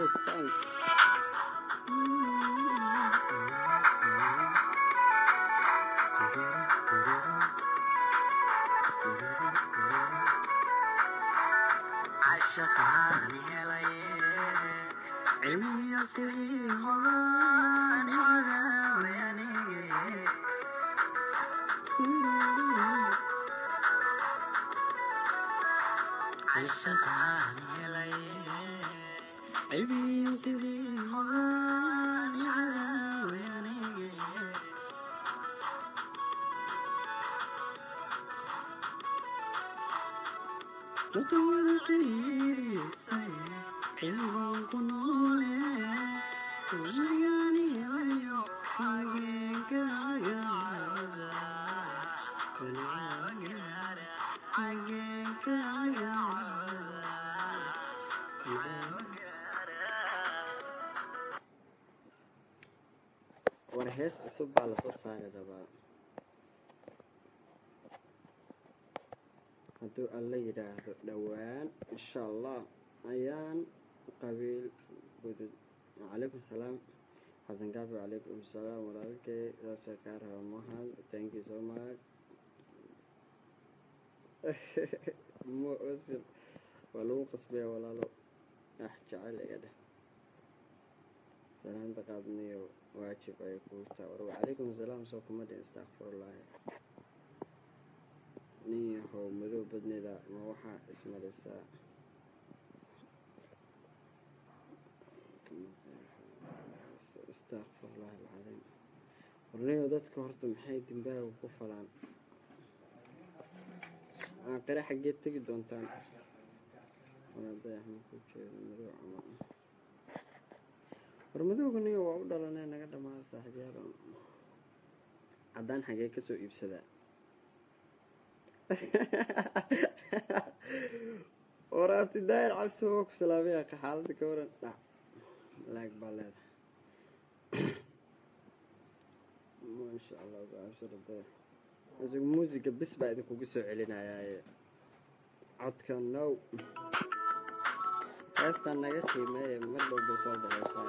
new song. عشقان هلاي علمي سري خلاني على وياني عشقان هلاي علمي سري خلاني على وياني وطول قريسي حلوة كنولي وجياني ويو حقيقة قادة كل عقارة حقيقة قادة war hees cusub baa lasoo saari rabaa hadduu alla yidhaahdo dhowaan insha allah ayaan qabiil gudud calaykum salaam xasan kaafi calaykum salaam walaalkay saasoo kaa raba mahad thank you so much mo osil waa lagu qasbaya walaalo ah jecel iga dheh salaanta qaadniyo waajib ay kuu taa war wacalaykum asalaam soo kuma dhin istakfirullaahi nin yahow madow badneeda ma waxaa ismarisaa istakfirullaahi alcadiim warniyo dadka horta maxay dembaaga ku falaan aakhire xaggeed tegi doontaan walaadayax ma ku jeedo madow camal war madowga niyo waa u dhalanee naga dhamaada saaxiibyaal caddaan xagee ka soo iibsadaa war abti daayir cabsi waa ku salaamaya ka xaaladda ka waran dhac laag baa leedahay maasha allah abshirada isagu muusiga bis baa idinkugu soo celinayaaye codka now heestaan naga qiimeeye mar dhow bay soo baxaysaa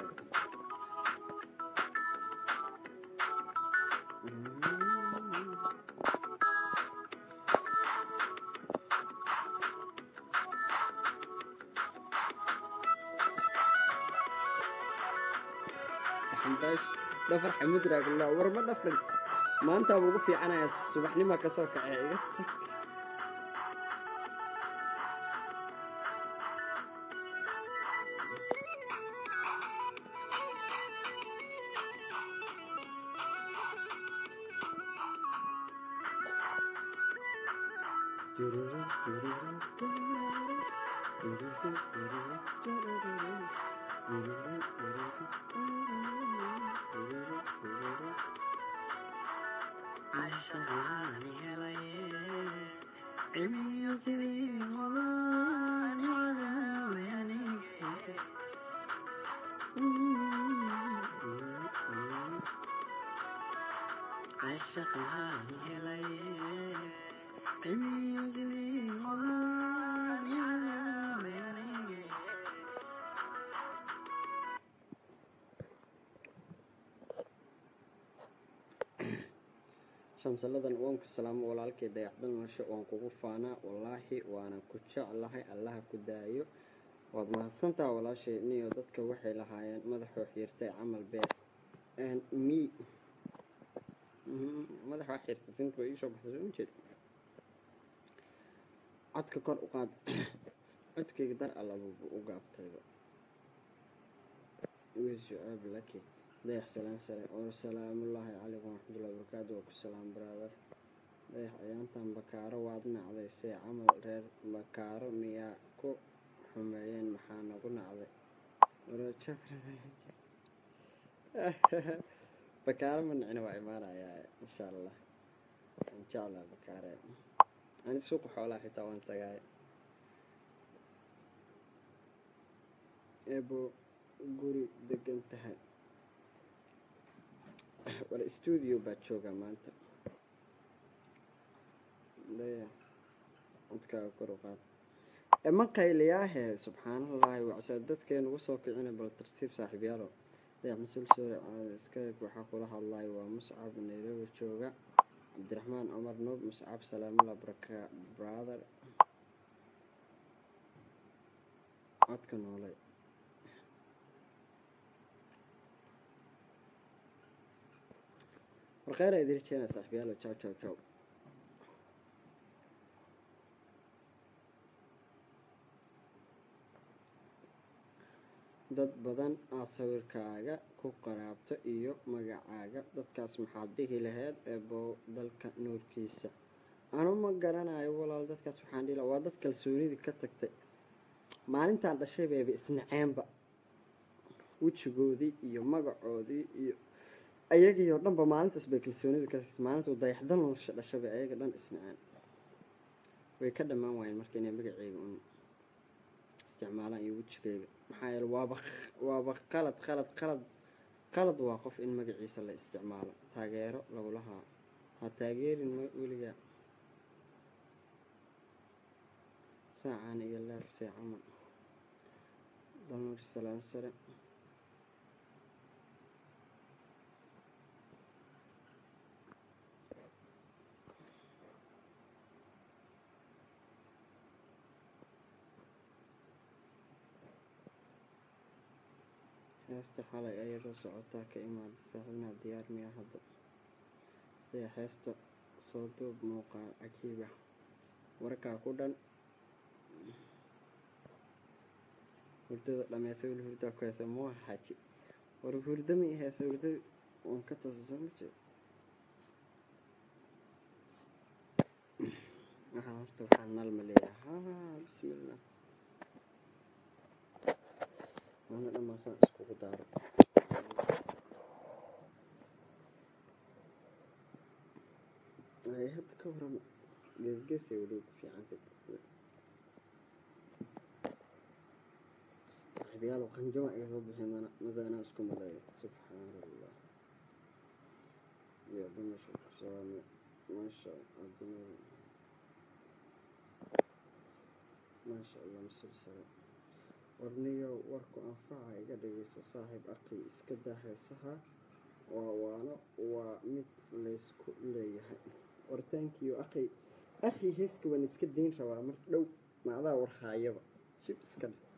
xambash dhafar xamud raagullah war ma dhafrin maantaa ugu fiicanaya subaxnima ka soo kacee iga tag عشقان هلاي علمي سري خلاني على وياني عشقان هلاي علمي سري خلاني على وياني shamsaladan waan ku salaamo walaalkay dayacdan nosho waan kugu faanaa wallaahi waana ku jeclahay allaha ku daayo waad mahadsantaha walaashay niyo dadka waxay lahaayeen madaxoo xiirtay camal bees mi madax waa xiirtay tinta way iisoo baxday soo ujeed codka kor u qaad codkayga dar allabubu u gaabtayba wisuaab laki dayax salaan sare oo salaamullaahi calaykum waraxmatullahi wabarakaatu waa ku salaam brother dayax ayaantan bakaaro waad nacday see camal reer bakaaro miyaa ku xumeeyeen maxaa nagu nacday bakaaro ma nicina waa imaanayaa insha allah aan jeclaa bakaare ani suuqa xoolaha xitaa waan tagaay eebo guri degan tahay war stuudio baad joogaa maanta daya codkaaga kor u qaad ma qayliyaahe subxaanallahi wacsaa dadkeen ugu soo kicina bal tartiib saaxiibyaalo dayax mas-uul soore caada iskaeg waxaa kula hadlaya waa muscab nairobi jooga cabdiraxmaan cumar nuub muscab salaamula baraka brother codka noolay warkheyra idin rajeena saaxiibyaalo jaw jaw jaw dad badan aad sawirkaaga ku qaraabto iyo magacaaga dadkaas maxaad dhihi lahayd eebow dalka nuurkiisa anu ma garanayo walaal dadkaas waxaan dhihi lahaa waa dad kalsoonidii ka tagtay maalintaan dhashay bayba isnaceenba wejigoodii iyo magacoodii iyo ayagii oo dhanba maalintaas bay kalsoonidii ka tagtay maalinta dayaxdan nolosha dhashay bay ayaga dhan isnaceen way ka dhammaan waayeen marka inay magaceyga un isticmaalaan iyo wejigeyga maxaa yeele waaba waaba qalad qalad qalad qalad waa qof in magaciisa la isticmaalo taageero lagulahaa ha taageerin m weligaa saacaan iyo laafsee camal dalmar salaan sare heesta xalay ayadoo socotaa ka imaada saaxiibnaha diyaar miya hadda daya heesta soo duub muuqaal cajiiba warkaa ku dhan hurdada dhameysa weli hurdaa ku heesa mua xaaji war hurda ma heesa hurdada waan ka toosa soo ma jeed waxaa horta waxaa nalma leeyahay ha bismillah maanta dhammaasaan iskugu daaro ay hadda ka warama geesgeesay weliba ku fiicanta saaxiibayaal qanjama iga soo bixin mana mase anaa isku maleeyo subxaan allah iyo dumasha kusaame maasha addunyada maasha allah musalsala warniyow warku anfaca iga dhageyso saaxiib arkay iska daa heesaha waa waano waa mid laysku leeyahay wartaankiyo akhay akhi heeska waan iska dayn rabaa mar dhow macdaa warhaayaba shib iska dhe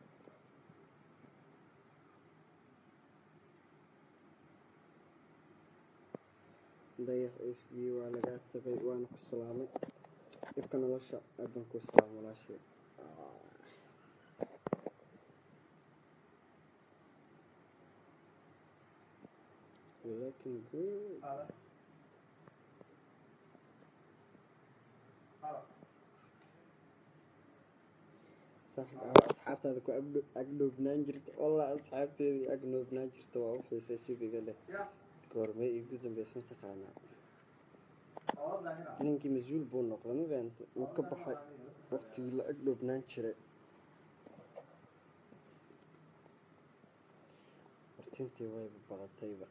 dayax f b waa lagaa tagay waana ku salaamay dhibka nolosha aadan ku salaam walaashee looking good saaxib aa asxaabtaada ku agdhoobnaan jirta wallah asxaabteedii agdhoobnaan jirta waa u xiisa shibiga leh goormay igu dambeys ma taqaanaa ninkii mas-uul buu noqday ma fahamta uu ka baxay waqtigii la agdhoobnaan jiray wartintii wayba badatayba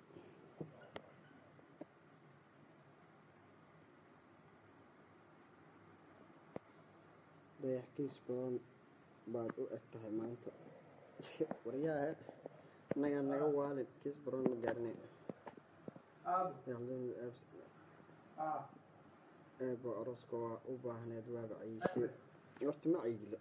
dayax kiis badan baad u eg tahay maanta waryaha naga naga waalin kiis baron ma gaarnay eebo aroska waa u baahneed waaba cayishee horta ma cayilo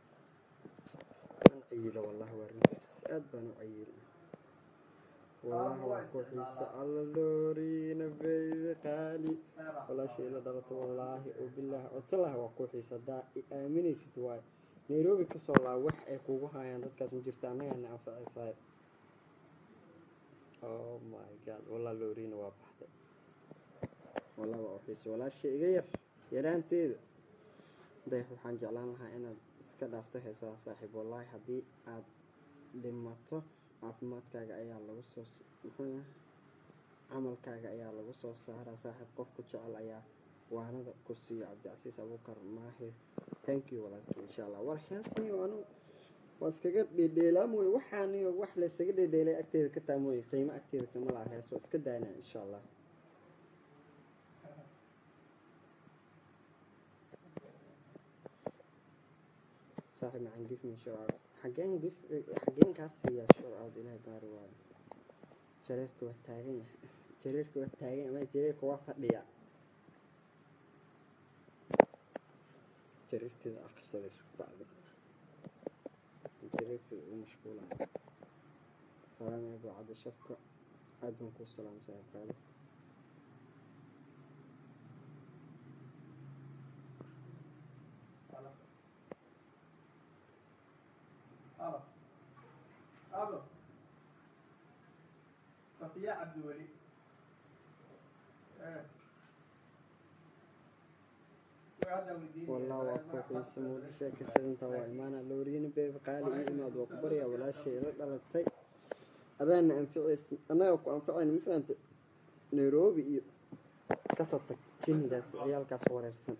an cayilo wallahi waa runtiis aad baan u cayil wallahi waa ku xiisa alla looriina beybi qaali walaasha ila dhalato wallaahi oo bilaahi otalah waa ku xiisa haddaa i aaminaysid waayo nairobi kasoo laa wax ay kugu haayaan dadkaas ma jirta annagana anfacaysahay oh my god wallah looriina waa baxday wallah waa u xiisa walaasha iga yar yaraanteeda dayax waxaan jeclaan lahaa inaad iska dhaafto heesaha saaxiib wallaahi haddii aad dhimato caafimaadkaaga ayaa lagu soo muxuu yahay camalkaaga ayaa lagu soo saaraa saaxiib qofku jecel ayaa waanada ku siiyo cabdicasiis abuukar maahir thank you walaalkii insha allah war heesniyo anu waa iskaga dhedheelaa mooye waxaaniyo wax laysaga dhedheelay agteeda ka taa mooye qiimo agteeda kama laha hees waa iska daynaa insha allah saaxib macaan gif me show out xageen gif xageen kaas siiyaa show out ilaahay baari waayo jareerka waa taagan yahay jareerka waa taagan ama jareerka waa fadhiya jareerteeda akhrisada isku bacda jareerteeda u mashquulaya salaam eebo cadda shafka aad baan kuu salaam saaxiibkaada Alo. Alo. Safiya Cabdiweli. Eh. Su'aal weydiin. والله waa ku xiisa muuda sheekaysadinta waa imaana looriyani beeb qaali ii imaad waa ku baryaa walaashay ila dhalatay adaana anficaysa annaga ku anficayna ma fahanta nairobi iyo kasoo tag jinigaas ciyaalkaas wareersan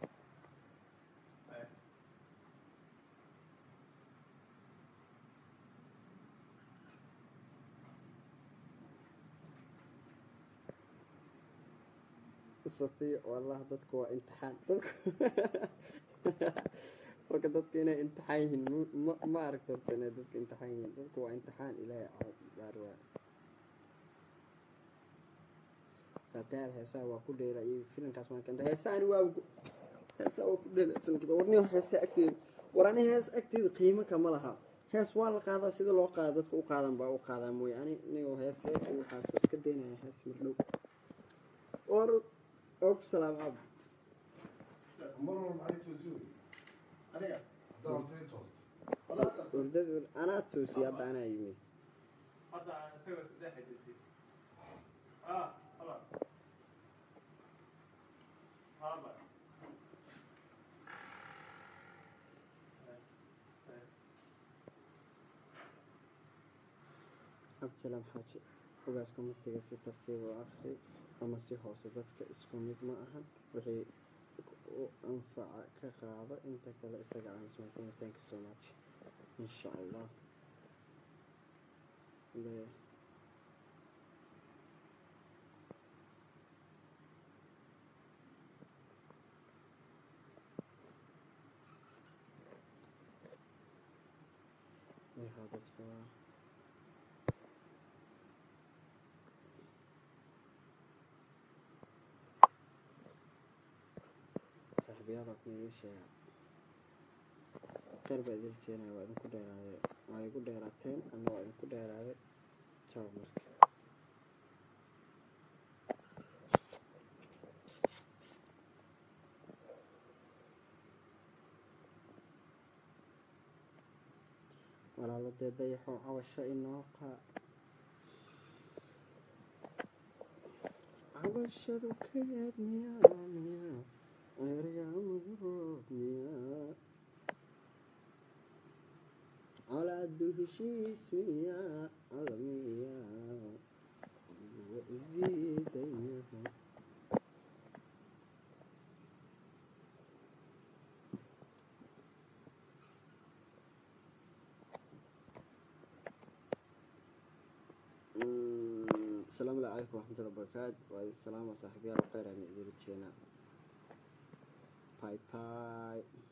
safiya wallah dadku waa imtixaan dadku marka dadka inay imtixaan yihiin mu- ma ma aragta horta inay dadka imtixaan yihiin dadku waa imtixaan ilaahay baar waa fataal heesaha waa ku dheela iyo filinkaas maan kanta heesaani waa ku- heesaha waa ku dheela filinka warniyo heesa agteeda war ani hees agteeda qiimo kama laha hees waa la qaadaa sida loo qaada dadka u qaadan baa u qaadaa mooye ani nigo hees hees iyo waxaas waa iska daynaya hees mardhow war oo ku salaam ab مرة عليك وزوري Aniga. دام فين توست Walaal. wardada anaa toosiyay hadda anaa yimi Hadda aan isaga saddex xajisay. Ah, hala. Hala. cabdisalaam xaaji ogaaska mugtiga si tartiib u akhri ama si hoose dadka isku mid ma ahan wixii u anfaca ka qaado inta kale isaga aan ismaysan thank you so much insha allah Le- Yaha dadka waa saaxiibayaal waa kun idiin sheega kheyr baa idin rajeenaya waa idinku dheeraaday waa igu dheeraateen ama waa idinku dheeraaday jaw marka walaalo dee dayaxoo cawasho inoo qaa cawashadu ka yaad miyaa miyaa eryaamadu roob miyaa colaadu heshiis miyaa ada miyaa wa isdiidayaha asalaamu calaykum waraxmatullahi wabarakaatu waa idin salaama saaxiibyaal kheyr aan idin rajeenaa bye bye